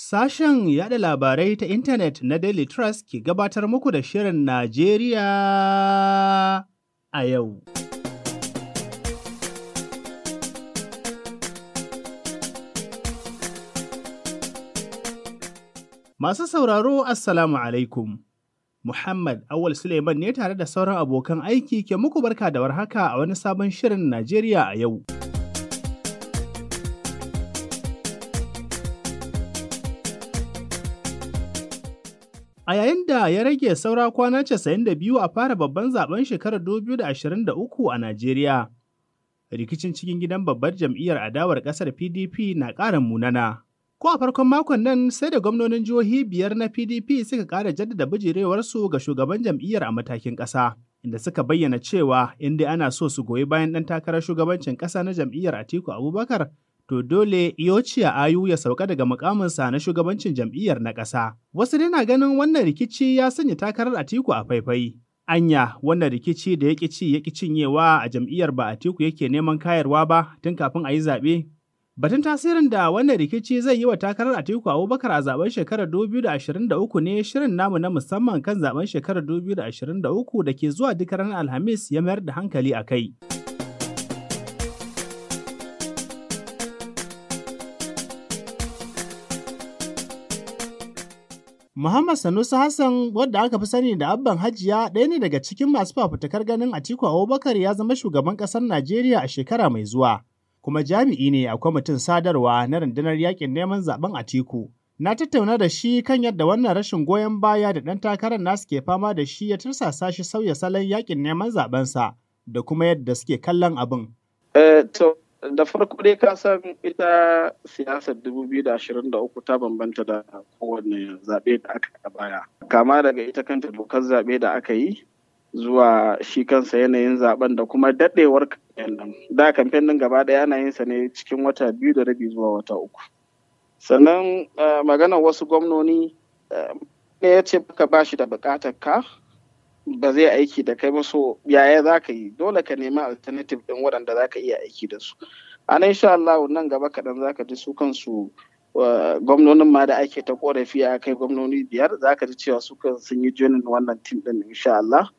Sashen yada labarai ta intanet na Daily Trust ke gabatar muku da Shirin Najeriya a yau. Masu sauraro Assalamu alaikum. Muhammad Awal Suleiman ne tare da sauran abokan aiki ke muku barka da warhaka a wani sabon Shirin Najeriya a yau. A yayin da ya rage saura kwana 92 a fara babban zaben shekarar 2023 a Najeriya, rikicin cikin gidan babbar jam'iyyar adawar ƙasar PDP na ƙara munana. Ko a farkon makon nan sai da gwamnonin jihohi biyar na PDP suka ƙara jaddada bijirewarsu ga shugaban jam'iyyar a matakin ƙasa, inda suka bayyana cewa inda ana so su goyi bayan ɗan takarar shugabancin ƙasa na jam'iyyar Atiku Abubakar to dole Iyochiya Ayu ya sauka daga mukaminsa na shugabancin jam'iyyar na ƙasa. Wasu dai na ganin wannan rikici ya sanya takarar Atiku a faifai. Anya wannan rikici da ya ci ya cinyewa a jam'iyyar ba Atiku yake neman kayarwa ba tun kafin a yi zaɓe. Batun tasirin da wannan rikici zai yi wa takarar Atiku Abubakar a zaben shekarar 2023 ne shirin namu na musamman kan zaben shekarar 2023 da ke zuwa duk ranar Alhamis ya mayar da hankali a kai. Muhammad Sanusi Hassan wadda aka fi sani da Abban Hajiya ɗaya ne daga cikin masu fafutukar ganin Atiku Abubakar ya zama shugaban ƙasar Najeriya a shekara mai zuwa. Kuma jami'i ne a kwamitin sadarwa na rundunar yakin neman zaben Atiku. Na tattauna da shi kan yadda wannan rashin goyon baya da ɗan takarar nasu ke fama da shi ya tursasa shi sauya salon yakin neman zabensa da kuma yadda suke kallon abin. da farko dai ka san ita siyasar 2023 ta bambanta da kowane zaɓe da aka a baya kama daga ita kanta dokar zaɓe da aka yi zuwa shi kansa yanayin zaben da kuma daɗewar kamfen nan da kamfen nan gaba ɗaya ana yin sa ne cikin wata biyu da rabi zuwa wata uku sannan maganar wasu gwamnoni ne ya ce baka ba shi da buƙatar ka ba zai aiki da kai ba so yaya za ka yi dole ka nemi alternative ɗin waɗanda za ka iya aiki da su a nan insha Allah nan gaba kaɗan za ka ji su kansu gwamnonin ma da ake ta korafi a kai gwamnoni biyar za ka ji cewa su kan sun yi joinin wannan tim ɗin insha Allah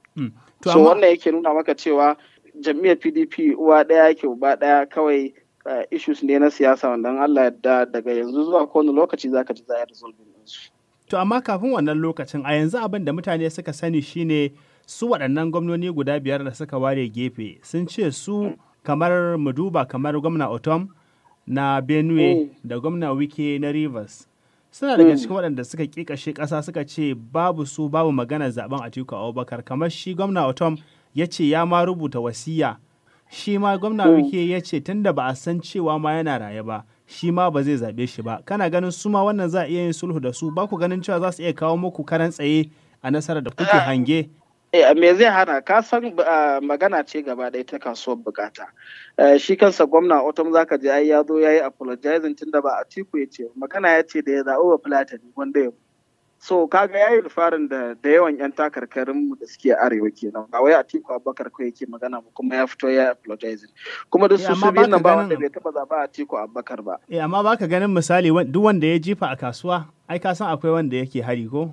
so wannan yake nuna maka cewa jam'iyyar PDP uwa ɗaya yake uba ɗaya kawai issues ne na siyasa wanda Allah yadda daga yanzu zuwa kowane lokaci za ka ji za a resolve su. To amma kafin wannan lokacin a yanzu abin da mutane suka sani shine su waɗannan gwamnoni guda biyar da suka ware gefe sun ce su kamar mu duba kamar gwamna Otom na Benue da gwamna Wike na Rivers. Suna daga cikin waɗanda suka ƙiƙashe ƙasa suka ce babu su babu magana zaben Atiku Abubakar kamar shi gwamna Otom ya ce ya ma rubuta wasiya shi ma gwamna Wike ya ce tunda ba a san cewa ma yana raye ba shi ma ba zai zaɓe shi ba kana ganin su ma wannan za a iya yin sulhu da su ba ku ganin cewa za su iya kawo muku karan tsaye a nasarar da kuke hange me zai hana ka san magana ce gaba ɗaya ta kasuwar bukata shi kansa gwamna otom zaka je ai ya zo ya yi apologizing tunda ba a tiku ya ce magana ya ce da ya zaɓi wa fulatani wanda ya so kaga ya yi rufarin da da yawan yan takarkarin mu da suke arewa kenan ba wai Atiku Abubakar ko yake magana ba kuma ya fito ya apologizing kuma da su su biyu nan ba wanda bai taba zaba Atiku Abubakar ba eh amma baka ganin misali duk wanda ya jifa a kasuwa ai ka san akwai wanda yake hari ko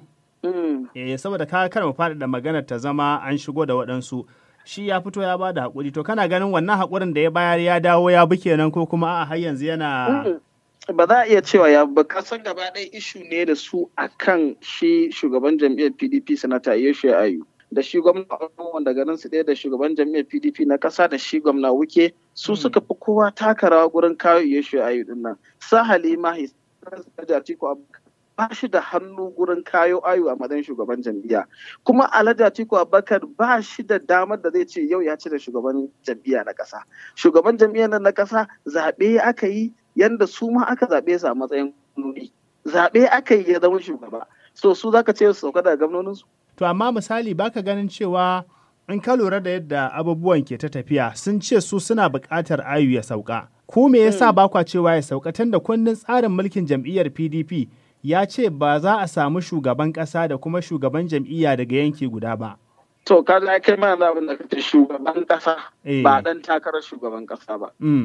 eh saboda ka kar mu faɗaɗa maganar ta zama an shigo da waɗansu shi ya fito ya bada hakuri to kana ganin wannan hakurin da ya bayar ya dawo ya bi kenan ko kuma a har yanzu yana ba za a iya cewa ya ba kasan gaba ɗaya ishu ne da su akan shi shugaban jam'iyyar pdp sanata yeshe ayu da shi gwamna wanda ganin su ɗaya da shugaban jam'iyyar pdp na ƙasa da shi gwamna wuke su suka fi kowa taka rawa gurin kawo yeshe ayu din nan sa halima atiku ba shi da hannu gurin kayo ayu a matsayin shugaban jam'iyya kuma alhaji atiku abubakar ba shi da damar da zai ce yau ya ci da shugaban jam'iyya na ƙasa shugaban jam'iyyar na ƙasa zaɓe aka yi yanda su ma aka zaɓe su a matsayin gwamnoni zaɓe aka yi ya zama shugaba so su zaka ce su sauka daga gwamnonin su to amma misali baka ganin cewa in ka lura da yadda abubuwan ke ta tafiya sun ce su suna buƙatar ayu ya sauka ko me yasa ba kwa cewa ya sauka tunda kundin tsarin mulkin jam'iyyar PDP ya ce ba za a samu shugaban ƙasa da kuma shugaban jam'iyya daga yanki guda ba to ka kai mana abin da kace shugaban ƙasa ba dan takarar shugaban ƙasa ba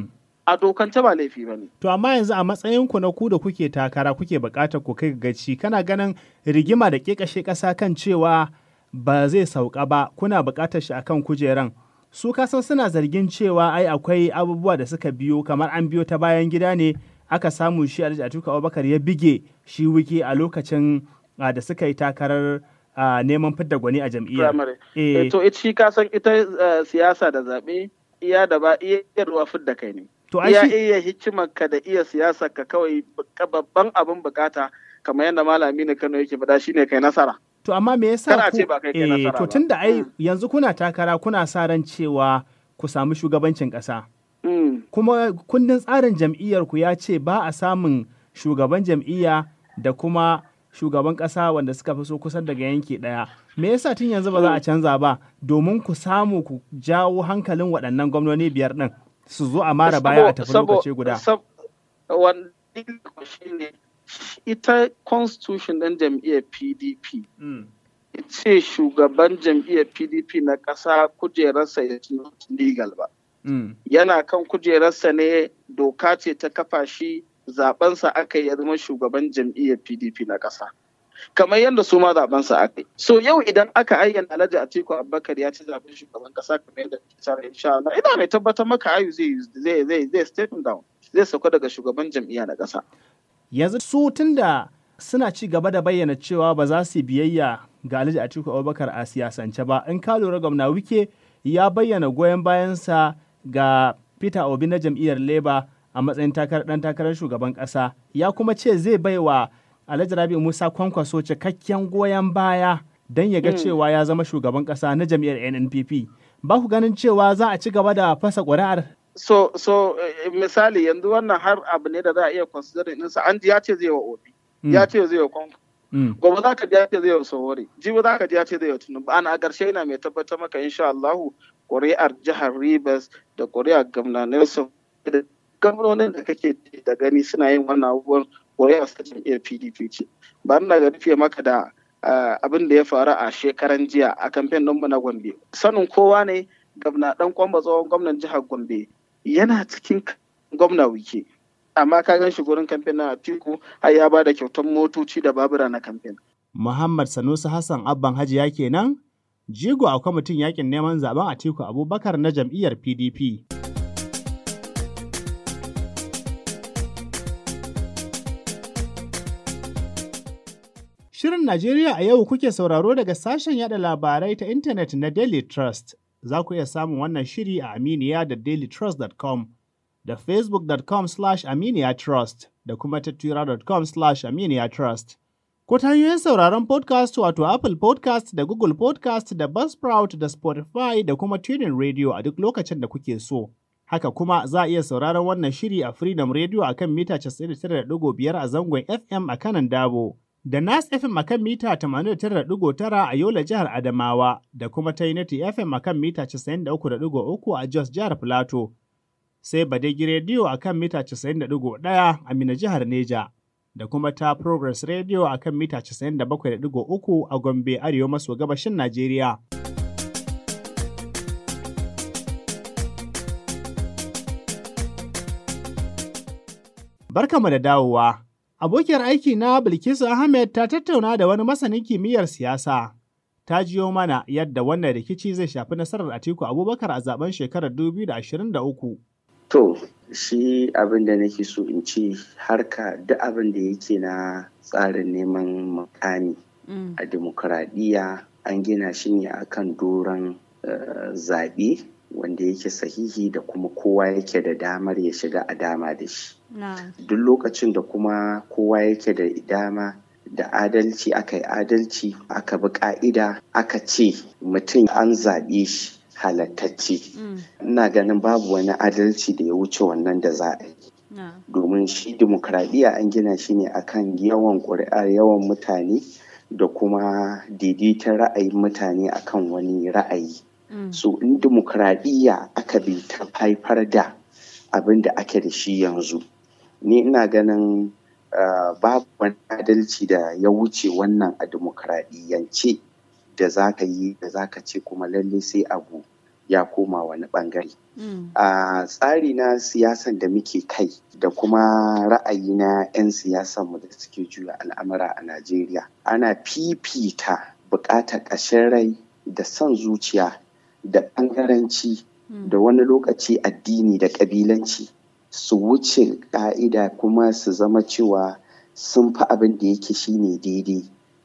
a dokance ba laifi ba ne. To amma yanzu a matsayinku na ku da kuke takara kuke buƙatar ku kai gaci kana ganin rigima da ƙeƙashe ƙasa kan cewa ba zai sauka ba kuna buƙatar shi akan kujeran. Su kasan suna zargin cewa ai akwai abubuwa da suka biyo kamar an biyo ta bayan gida ne aka samu shi Alhaji Atiku Abubakar ya bige shi wiki a lokacin da suka yi takarar neman fidda gwani a jam'iyyar. To shi kasan ita siyasa da zaɓe iya da ba iya ruwa fidda kai ne. To iya iya hikimarka da iya siyasar ka kawai babban abin bukata kamar yadda malami na Kano yake faɗa shine kai nasara. To amma me yasa Kana ce ba kai kai nasara to tunda ai yanzu kuna takara kuna sa ran cewa ku samu shugabancin ƙasa. Kuma kundin tsarin jam'iyyar ku ya ce ba a samun shugaban jam'iyya da kuma shugaban ƙasa wanda suka fi so kusan daga yanki ɗaya. Me yasa tun yanzu ba za a canza ba domin ku samu ku jawo hankalin waɗannan gwamnoni biyar ɗin su zo a mara baya a tafi lokaci guda. Ita constitution ɗin jam'iyyar PDP. ce shugaban jam'iyyar PDP na ƙasa kujerarsa ya legal ba. Yana kan kujerarsa ne doka ce ta kafa shi zabensa aka yi zama shugaban jam'iyyar PDP na ƙasa. Kamar yadda su ma zabensa aka yi. So yau idan aka ayyana Alhaji Atiku Abubakar ya ci zaben shugaban ƙasa kamar yadda tsara insha Allah ina mai tabbatar maka ayu zai zai zai zai step down zai sauka daga shugaban jam'iyya na ƙasa. Yanzu su tunda suna ci gaba da bayyana cewa ba za su biyayya ga Alhaji Atiku Abubakar a siyasance ba in ka lura gwamna wike ya bayyana goyon bayansa ga Peter Obi na jam'iyyar Labour a matsayin ɗan takarar shugaban ƙasa ya kuma ce zai baiwa Alhaji Rabi Musa Kwankwaso cikakken goyon baya don ya ga cewa ya zama shugaban ƙasa na jam'iyyar NNPP. Ba ku ganin cewa za a ci gaba da fasa ƙuri'ar? So, so misali yanzu wannan har abu ne da za a iya considering ɗinsa an ji ya ce zai wa Obi. Ya ce zai wa Kwankwaso. Gobe za ka ji ya ce zai wa Sowore. Jibi za ka ji ya ce zai wa Tinubu. Ana a ƙarshe ina mai tabbatar maka insha Allahu ƙuri'ar jihar Rivers da ƙuri'ar Gamna Nelson da gwamnonin da kake da gani suna yin wannan abubuwan ƙuri'ar sa jam'iyyar PDP ce. Ba ina ga rufe maka da abin da ya faru a shekaran jiya a kamfen ɗinmu na Gombe. Sanin kowa ne gwamna ɗan kwamba tsohon gwamnan jihar Gombe yana cikin gwamna wike. Amma ka gan shi gurin kamfen na Atiku har ya ba da kyautar motoci da babura na kamfen. Muhammad Sanusi Hassan Abban Hajiya kenan jigo a kwamitin yakin neman zaben Atiku Abubakar na jam'iyyar PDP. Shirin Najeriya a yau kuke sauraro daga sashen yada labarai ta intanet na Daily Trust. Za ku iya samun wannan shiri a Aminiya da dailytrust.com da facebook.com slash aminiya trust da kuma ta twitter.com slash aminiya trust. Ko ta hanyoyin sauraron podcast wato Apple podcast da Google podcast da Buzzsprout da Spotify da kuma Tuning Radio a duk lokacin da kuke so. Haka kuma za a iya sauraron wannan shiri a Freedom Radio a kan mita 99.5 a zangon FM a kanan Dabo, da Nas FM a kan mita 89.9 a Yola jihar Adamawa, da kuma ta Unity FM a kan mita 93.3 a Jos jihar Plateau. Sai Badegi Radio a kan mita 91 a Mina jihar Neja. da kuma ta Progress Radio a kan mita 97.3 a Gombe Arewa maso gabashin Najeriya. Barkamu da dawowa. Abokiyar aiki na Bilkisu Ahmed ta tattauna da wani masanin kimiyyar siyasa. Ta jiyo mana yadda wannan rikici zai shafi nasarar Atiku Abubakar a zaben shekarar 2023. To, shi abin da nake so in ce harka duk abin da yake na tsarin neman makami a demokuraɗiyya an gina shi ne akan doron zaɓe wanda yake sahihi da kuma kowa yake da damar ya shiga a dama da shi. Duk lokacin da kuma kowa yake da dama da adalci aka yi adalci aka bi ka'ida aka ce mutum an zaɓe shi halattacce ina ganin babu wani adalci da ya wuce wannan da za a yi domin shi dimokuraɗiyya an gina shi ne akan yawan ƙuri'a yawan mutane da kuma daidaiton ra'ayin mutane akan wani ra'ayi so in dimokuraɗiyya aka bi ta haifar da abin da ake da shi yanzu ni ina ganin babu wani adalci da ya wuce wannan a dimokuraɗiyyance da za ka yi da za ka ce kuma lalle sai abu ya koma wani bangare. A tsari na siyasan da muke kai da kuma ra'ayi na 'yan siyasanmu da suke juya al'amura a Najeriya ana fifita buƙatar ƙashin rai da son zuciya da ɓangaranci da wani lokaci addini da ƙabilanci su wuce ƙa'ida kuma su zama cewa sun fi abin da yake shine daidai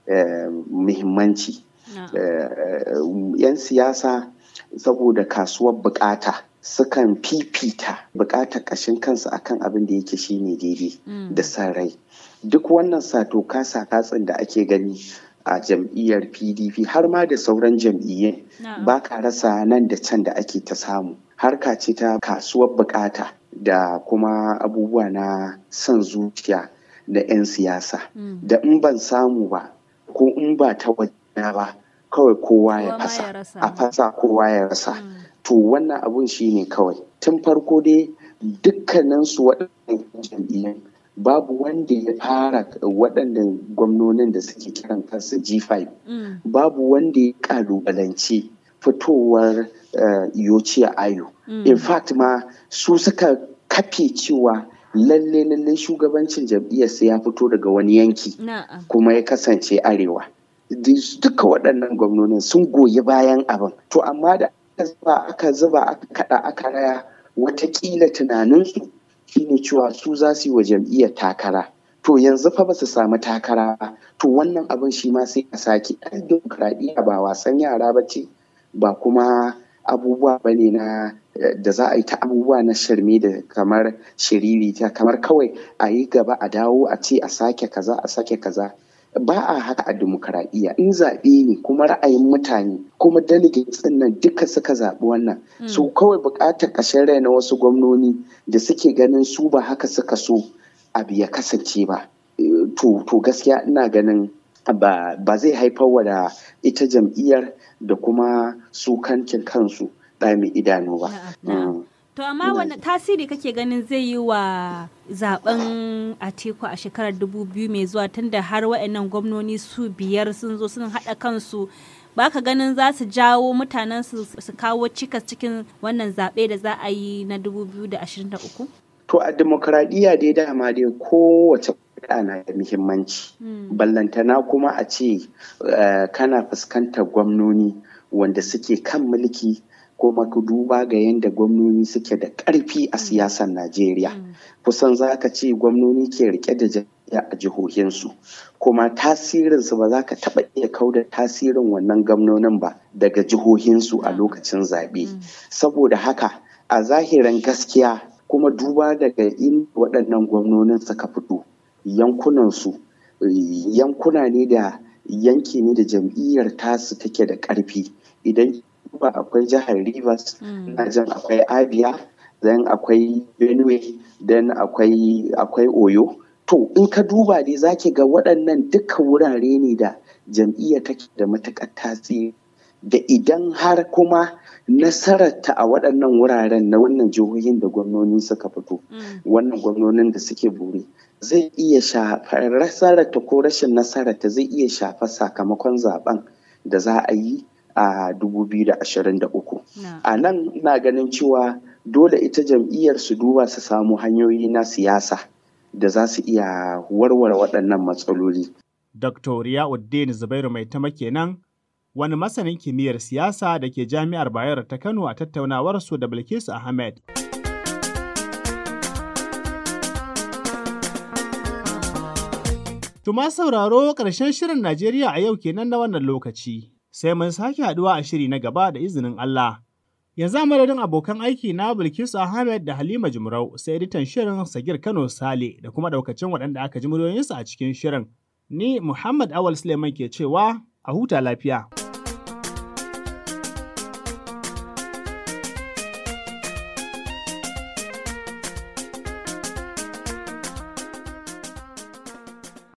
muhimmanci. 'Yan siyasa saboda kasuwar bukata sukan fifita bukatar ƙashin kansu akan abin da yake shine daidai da san rai. Duk wannan sato kasa katsin da ake gani a jam'iyyar pdp har ma da sauran jam'iyyun ba ka rasa nan da can da ake ta samu harka ce ta kasuwar bukata da kuma abubuwa na son zuciya na 'yan siyasa da in ban samu ba ko in ba ta wajena ba kawai kowa ya fasa a fasa kowa ya rasa to wannan abun shi ne kawai tun farko dai dukkaninsu waɗannan jam'iyyun babu wanda ya fara waɗannan gwamnonin da suke kiran kansu G5 babu wanda ya kalubalance fitowar Yociya Ayo. In fact ma su suka kafe cewa lalle lalle shugabancin jam'iyyar sai ya fito daga wani yanki kuma ya kasance arewa. Duka waɗannan gwamnonin sun goyi bayan abin. To amma da aka zuba aka kaɗa aka raya watakila tunaninsu shine cewa su za su yi wa jam'iyyar takara to yanzu fa ba su samu takara ba to wannan abin shi ma sai a sake ɗan dimokuraɗiyya ba wasan yara ba ce ba kuma abubuwa ba ne na da za a yi ta abubuwa na shirme da kamar shiriri ta kamar kawai a yi gaba a dawo a ce a sake kaza a sake kaza ba a haka a dimokuraɗiyya in zaɓe ne kuma ra'ayin mutane kuma delegates ɗin nan duka suka zaɓi wannan su kawai buƙatar ƙashin rai na wasu gwamnoni da suke ganin su ba haka suka so abu ya kasance ba to gaskiya ina ganin ba zai haifar wa da ita jam'iyyar da kuma su kankin kansu ɗami idanu ba. To amma wani tasiri kake ganin zai yi wa zaben Atiku a shekarar 2000 mai zuwa tunda har waɗannan gwamnoni su biyar sun zo sun haɗa kansu ba ka ganin za su jawo mutanen su su kawo cikas cikin wannan zaɓe da za a yi na 2023? To a demokradiyya dai dama dai kowace na da muhimmanci. Ballantana kuma a ce kana fuskantar gwamnoni wanda suke kan mulki kuma ku duba ga yadda gwamnoni suke da ƙarfi a siyasar Najeriya. Kusan za ka ce gwamnoni ke rike da jam'iyya a jihohinsu. Kuma tasirinsu ba za ka taɓa iya kauda tasirin wannan gwamnonin ba daga jihohinsu a lokacin zaɓe. Saboda haka a zahirin gaskiya kuma duba daga in waɗannan gwamnonin suka fito yankunansu yankuna ne da yanki ne da jam'iyyar tasu take da ƙarfi idan ba akwai jihar Rivers, na jan akwai Abia, then akwai Benue, then akwai akwai Oyo. To in ka duba dai zaki ga waɗannan duka wurare ne da jam'iyya take da matuƙar tasiri. Da idan har kuma nasararta a waɗannan wuraren na wannan jihohin da gwamnoni suka fito, wannan gwamnonin da suke buri, zai iya shafa nasararta ko rashin nasararta zai iya shafa sakamakon zaben da za a yi a 2023. A nan ina ganin cewa dole ita jam'iyyar su duba su samu hanyoyi na siyasa da za su iya warware waɗannan matsaloli. Dr. Riyauddin Zubairu mai tama kenan wani masanin kimiyyar siyasa da ke jami'ar Bayero ta Kano a tattaunawarsu da Bilkisu Ahmed. Tuma sauraro ƙarshen shirin Najeriya a yau kenan na wannan lokaci. sai mun sake haduwa a shiri na gaba da izinin Allah. Yanzu a madadin abokan aiki na Bilkisu Ahmed da Halima Jumrau sai editan shirin Sagir Kano Sale da kuma daukacin waɗanda aka ji muryoyinsu a cikin shirin. Ni Muhammad Awal Suleiman ke cewa a huta lafiya.